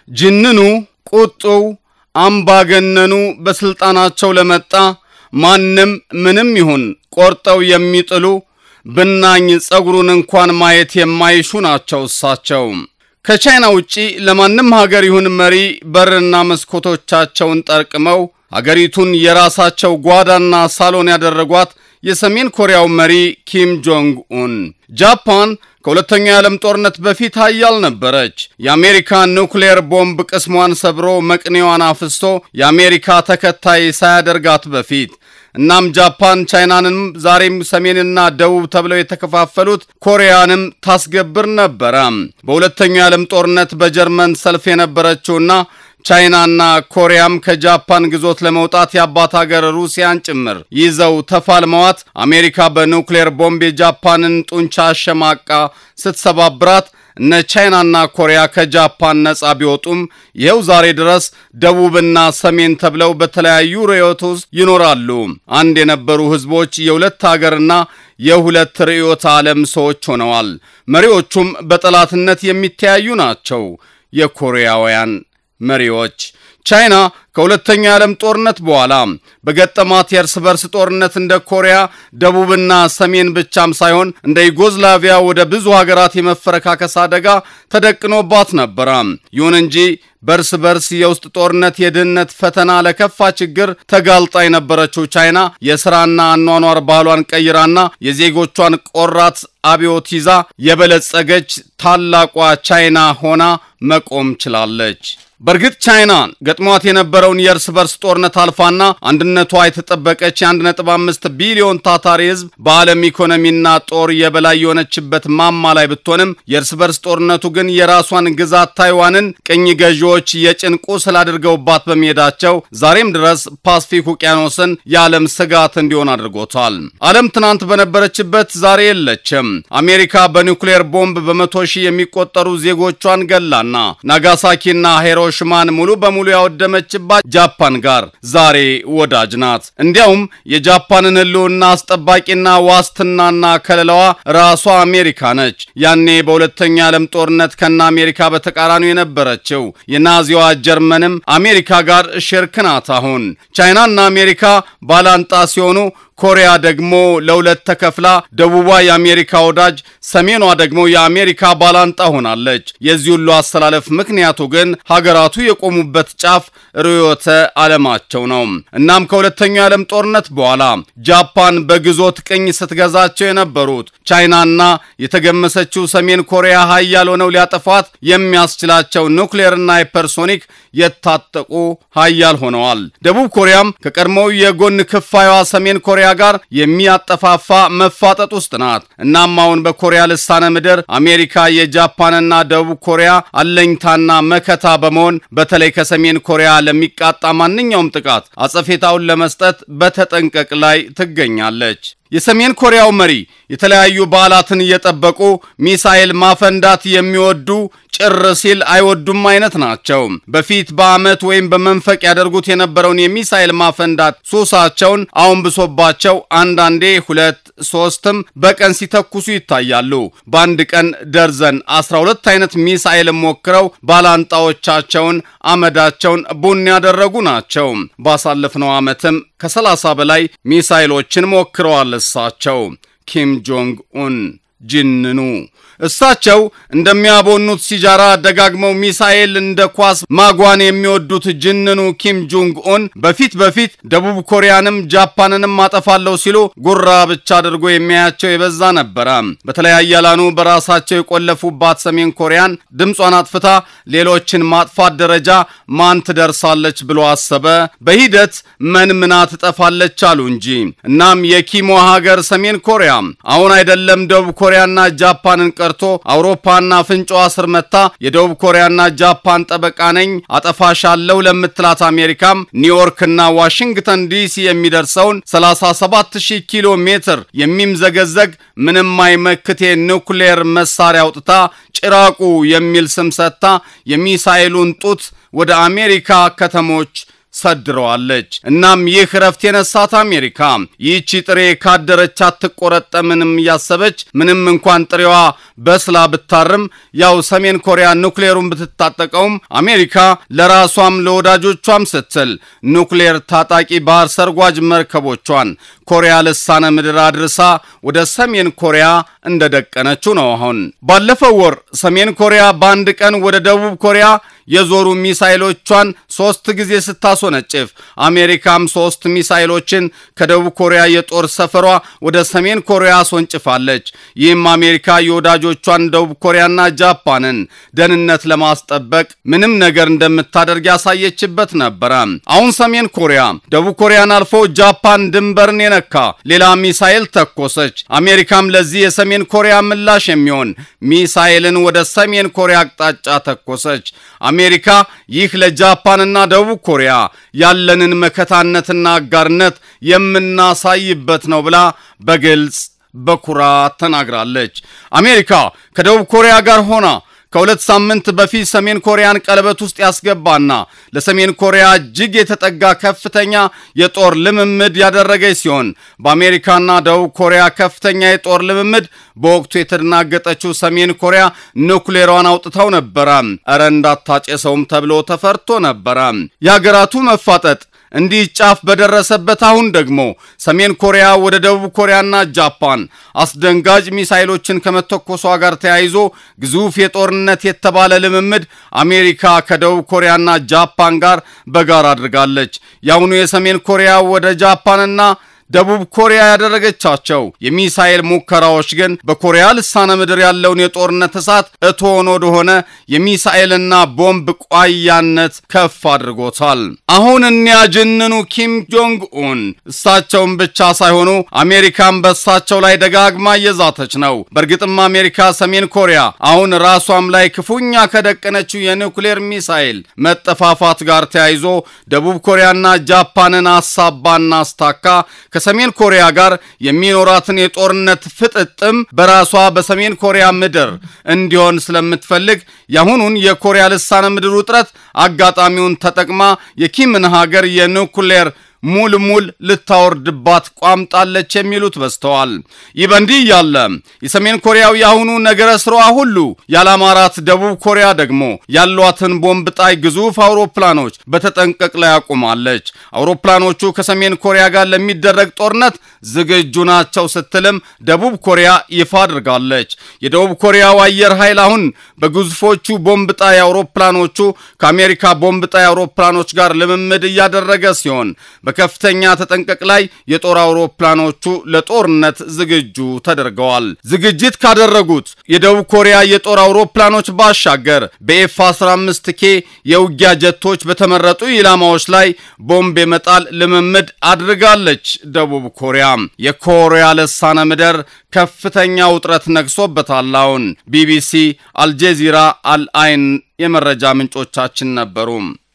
ጅንኑ፣ ቁጡው፣ አምባገነኑ በስልጣናቸው ለመጣ ማንም ምንም ይሁን ቆርጠው የሚጥሉ ብናኝ ጸጉሩን እንኳን ማየት የማይሹ ናቸው እሳቸው። ከቻይና ውጪ ለማንም ሀገር ይሁን መሪ በርና መስኮቶቻቸውን ጠርቅመው ሀገሪቱን የራሳቸው ጓዳና ሳሎን ያደረጓት የሰሜን ኮሪያው መሪ ኪም ጆንግ ኡን። ጃፓን ከሁለተኛው የዓለም ጦርነት በፊት ሀያል ነበረች። የአሜሪካ ኑክሌር ቦምብ ቅስሟን ሰብሮ መቅኔዋን አፍስቶ የአሜሪካ ተከታይ ሳያደርጋት በፊት እናም ጃፓን ቻይናንም ዛሬም ሰሜንና ደቡብ ተብለው የተከፋፈሉት ኮሪያንም ታስገብር ነበረ። በሁለተኛው የዓለም ጦርነት በጀርመን ሰልፍ የነበረችውና ቻይናና ኮሪያም ከጃፓን ግዞት ለመውጣት የአባት ሀገር ሩሲያን ጭምር ይዘው ተፋልመዋት አሜሪካ በኑክሌር ቦምብ የጃፓንን ጡንቻ አሸማቃ ስትሰባብራት እነ ቻይናና ኮሪያ ከጃፓን ነጻ ቢወጡም ይኸው ዛሬ ድረስ ደቡብና ሰሜን ተብለው በተለያዩ ርዕዮት ውስጥ ይኖራሉ። አንድ የነበሩ ህዝቦች የሁለት ሀገርና የሁለት ርዕዮተ ዓለም ሰዎች ሆነዋል። መሪዎቹም በጠላትነት የሚተያዩ ናቸው። የኮሪያውያን መሪዎች ቻይና ከሁለተኛ የዓለም ጦርነት በኋላ በገጠማት የእርስ በርስ ጦርነት እንደ ኮሪያ ደቡብና ሰሜን ብቻም ሳይሆን እንደ ዩጎዝላቪያ ወደ ብዙ ሀገራት የመፈረካከስ አደጋ ተደቅኖባት ነበረ። ይሁን እንጂ በእርስ በርስ የውስጥ ጦርነት፣ የድህነት ፈተና፣ ለከፋ ችግር ተጋልጣ የነበረችው ቻይና የሥራና አኗኗር ባህሏን ቀይራና የዜጎቿን ቆራት አብዮት ይዛ የበለጸገች ታላቋ ቻይና ሆና መቆም ችላለች። በእርግጥ ቻይና ገጥሟት የነበረውን የእርስ በርስ ጦርነት አልፋና አንድነቷ የተጠበቀች የ1.5 ቢሊዮን ታታሪ ሕዝብ በዓለም ኢኮኖሚና ጦር የበላይ የሆነችበት ማማ ላይ ብትሆንም የእርስ በርስ ጦርነቱ ግን የራሷን ግዛት ታይዋንን ቅኝ ገዢዎች የጭን ቁስል አድርገውባት በመሄዳቸው ዛሬም ድረስ ፓስፊክ ውቅያኖስን የዓለም ስጋት እንዲሆን አድርጎታል። ዓለም ትናንት በነበረችበት ዛሬ የለችም። አሜሪካ በኒውክሌር ቦምብ በመቶ ሺህ የሚቆጠሩ ዜጎቿን ገላና ናጋሳኪና ሄሮ ሽማን ሙሉ በሙሉ ያወደመችባት ጃፓን ጋር ዛሬ ወዳጅ ናት። እንዲያውም የጃፓንን ሕልውና አስጠባቂና ዋስትናና ከለላዋ ራሷ አሜሪካ ነች። ያኔ በሁለተኛ ዓለም ጦርነት ከነ አሜሪካ በተቃራኒው የነበረችው የናዚዋ ጀርመንም አሜሪካ ጋር ሽርክ ናት። አሁን ቻይናና አሜሪካ ባላንጣ ሲሆኑ ኮሪያ ደግሞ ለሁለት ተከፍላ ደቡቧ የአሜሪካ ወዳጅ፣ ሰሜኗ ደግሞ የአሜሪካ ባላንጣ ሆናለች። የዚህ ሁሉ አስተላለፍ ምክንያቱ ግን ሀገራቱ የቆሙበት ጫፍ ርዕዮተ ዓለማቸው ነው። እናም ከሁለተኛው የዓለም ጦርነት በኋላ ጃፓን በግዞት ቅኝ ስትገዛቸው የነበሩት ቻይናና የተገመሰችው ሰሜን ኮሪያ ሀያል ሆነው ሊያጠፏት የሚያስችላቸው ኑክሌርና ሃይፐርሶኒክ የታጠቁ ሀያል ሆነዋል። ደቡብ ኮሪያም ከቀድሞው የጎን ክፋዩዋ ሰሜን ኮሪያ ጋር የሚያጠፋፋ መፋጠጥ ውስጥ ናት። እናም አሁን በኮሪያ ልሳነ ምድር አሜሪካ የጃፓንና ደቡብ ኮሪያ አለኝታና መከታ በመሆን በተለይ ከሰሜን ኮሪያ ለሚቃጣ ማንኛውም ጥቃት አጸፌታውን ለመስጠት በተጠንቀቅ ላይ ትገኛለች። የሰሜን ኮሪያው መሪ የተለያዩ በዓላትን እየጠበቁ ሚሳኤል ማፈንዳት የሚወዱ ጭር ሲል አይወዱም አይነት ናቸው። በፊት በዓመት ወይም በመንፈቅ ያደርጉት የነበረውን የሚሳኤል ማፈንዳት ሱሳቸውን አሁን ብሶባቸው አንዳንዴ ሁለት ሶስትም በቀን ሲተኩሱ ይታያሉ። በአንድ ቀን ደርዘን 12 አይነት ሚሳኤል ሞክረው ባላንጣዎቻቸውን አመዳቸውን ቡን ያደረጉ ናቸው። ባሳለፍነው ዓመትም ከ30 በላይ ሚሳኤሎችን ሞክረዋል። እሳቸው ኪም ጆንግ ኡን ጅንኑ እሳቸው እንደሚያቦኑት ሲጃራ ደጋግመው ሚሳኤል እንደ ኳስ ማጓን የሚወዱት ጅንኑ ኪም ጆንግ ኡን በፊት በፊት ደቡብ ኮሪያንም ጃፓንንም አጠፋለሁ ሲሉ ጉራ ብቻ አድርጎ የሚያያቸው የበዛ ነበረ። በተለያየ ያላኑ በራሳቸው የቆለፉባት ሰሜን ኮሪያን ድምጿን አጥፍታ ሌሎችን ማጥፋት ደረጃ ማን ትደርሳለች ብሎ አሰበ። በሂደት መንምና ትጠፋለች አሉ እንጂ። እናም የኪሞ ሀገር ሰሜን ኮሪያ አሁን አይደለም ደቡብ ኮሪያና ጃፓንን ቀርቶ አውሮፓና ፍንጫዋ ስር መታ የደቡብ ኮሪያና ጃፓን ጠበቃ ነኝ አጠፋሻለሁ ለምትላት አሜሪካም ኒውዮርክና ዋሽንግተን ዲሲ የሚደርሰውን 37000 ኪሎ ሜትር የሚምዘገዘግ ምንም አይመክቴ ኑክሌር መሳሪያ አውጥታ ጭራቁ የሚል ስም ሰጥታ የሚሳኤሉን ጡት ወደ አሜሪካ ከተሞች ሰድረዋለች። እናም ይህ እረፍት የነሳት አሜሪካ ይህቺ ጥሬ ካደረች አትቆረጠምንም እያሰበች ምንም እንኳን ጥሬዋ በስላ ብታርም ያው ሰሜን ኮሪያ ኑክሌሩን ብትታጠቀውም አሜሪካ ለራሷም ለወዳጆቿም ስትል ኑክሌር ታጣቂ ባህር ሰርጓጅ መርከቦቿን ኮሪያ ልሳነ ምድር አድርሳ ወደ ሰሜን ኮሪያ እንደደቀነችው ነው። አሁን ባለፈው ወር ሰሜን ኮሪያ በአንድ ቀን ወደ ደቡብ ኮሪያ የዞሩ ሚሳይሎቿን ሶስት ጊዜ ስታስወነጭፍ አሜሪካም ሶስት ሚሳይሎችን ከደቡብ ኮሪያ የጦር ሰፈሯ ወደ ሰሜን ኮሪያ አስወንጭፋለች። ይህም አሜሪካ የወዳጆቿን ደቡብ ኮሪያና ጃፓንን ደህንነት ለማስጠበቅ ምንም ነገር እንደምታደርግ ያሳየችበት ነበረ። አሁን ሰሜን ኮሪያ ደቡብ ኮሪያን አልፎ ጃፓን ድንበርን የነካ ሌላ ሚሳይል ተኮሰች። አሜሪካም ለዚህ የሰሜን ኮሪያ ምላሽ የሚሆን ሚሳይልን ወደ ሰሜን ኮሪያ አቅጣጫ ተኮሰች። አሜሪካ ይህ ለጃፓንና ደቡብ ኮሪያ ያለንን መከታነትና አጋርነት የምናሳይበት ነው ብላ በግልጽ በኩራት ተናግራለች። አሜሪካ ከደቡብ ኮሪያ ጋር ሆና ከሁለት ሳምንት በፊት ሰሜን ኮሪያን ቀለበት ውስጥ ያስገባና ለሰሜን ኮሪያ እጅግ የተጠጋ ከፍተኛ የጦር ልምምድ ያደረገች ሲሆን በአሜሪካና ደቡብ ኮሪያ ከፍተኛ የጦር ልምምድ በወቅቱ የተደናገጠችው ሰሜን ኮሪያ ኑክሌሯን አውጥተው ነበረ። እረ እንዳታጨሰውም ተብሎ ተፈርቶ ነበረ። የሀገራቱ መፋጠጥ እንዲህ ጫፍ በደረሰበት አሁን ደግሞ ሰሜን ኮሪያ ወደ ደቡብ ኮሪያና ጃፓን አስደንጋጭ ሚሳይሎችን ከመተኮሷ ጋር ተያይዞ ግዙፍ የጦርነት የተባለ ልምምድ አሜሪካ ከደቡብ ኮሪያና ጃፓን ጋር በጋራ አድርጋለች። የአሁኑ የሰሜን ኮሪያ ወደ ጃፓንና ደቡብ ኮሪያ ያደረገቻቸው የሚሳኤል ሙከራዎች ግን በኮሪያ ልሳነ ምድር ያለውን የጦርነት እሳት እቶን ወደሆነ የሚሳኤልና ቦምብ ቋያነት ከፍ አድርጎታል። አሁን እኒያ ጅንኑ ኪም ጆንግ ኡን እሳቸውን ብቻ ሳይሆኑ አሜሪካን በእሳቸው ላይ ደጋግማ እየዛተች ነው። በእርግጥም አሜሪካ ሰሜን ኮሪያ አሁን ራሷም ላይ ክፉኛ ከደቀነችው የኒውክሌር ሚሳኤል መጠፋፋት ጋር ተያይዞ ደቡብ ኮሪያና ጃፓንን አሳባና አስታካ ከሰሜን ኮሪያ ጋር የሚኖራትን የጦርነት ፍጥጥም በራሷ በሰሜን ኮሪያ ምድር እንዲሆን ስለምትፈልግ የአሁኑን የኮሪያ ልሳነ ምድር ውጥረት አጋጣሚውን ተጠቅማ የኪምን ሀገር የኒውክሌር ሙልሙል ልታወርድባት ቋምጣለች የሚሉት በዝተዋል። ይህ በእንዲህ እያለ የሰሜን ኮሪያው የአሁኑ ነገረ ስራዋ ሁሉ ያላማራት ደቡብ ኮሪያ ደግሞ ያሏትን ቦምብ ጣይ ግዙፍ አውሮፕላኖች በተጠንቀቅ ላይ አቁማለች። አውሮፕላኖቹ ከሰሜን ኮሪያ ጋር ለሚደረግ ጦርነት ዝግጁ ናቸው ስትልም ደቡብ ኮሪያ ይፋ አድርጋለች። የደቡብ ኮሪያው አየር ኃይል አሁን በግዙፎቹ ቦምብ ጣይ አውሮፕላኖቹ ከአሜሪካ ቦምብ ጣይ አውሮፕላኖች ጋር ልምምድ እያደረገ ሲሆን በከፍተኛ ተጠንቀቅ ላይ የጦር አውሮፕላኖቹ ለጦርነት ዝግጁ ተደርገዋል። ዝግጅት ካደረጉት የደቡብ ኮሪያ የጦር አውሮፕላኖች ባሻገር በኤፍ 15 ኬ የውጊያ ጀቶች በተመረጡ ኢላማዎች ላይ ቦምብ የመጣል ልምምድ አድርጋለች። ደቡብ ኮሪያ የኮሪያ ልሳነ ምድር ከፍተኛ ውጥረት ነግሶበታል። አሁን ቢቢሲ፣ አልጄዚራ፣ አልአይን የመረጃ ምንጮቻችን ነበሩ።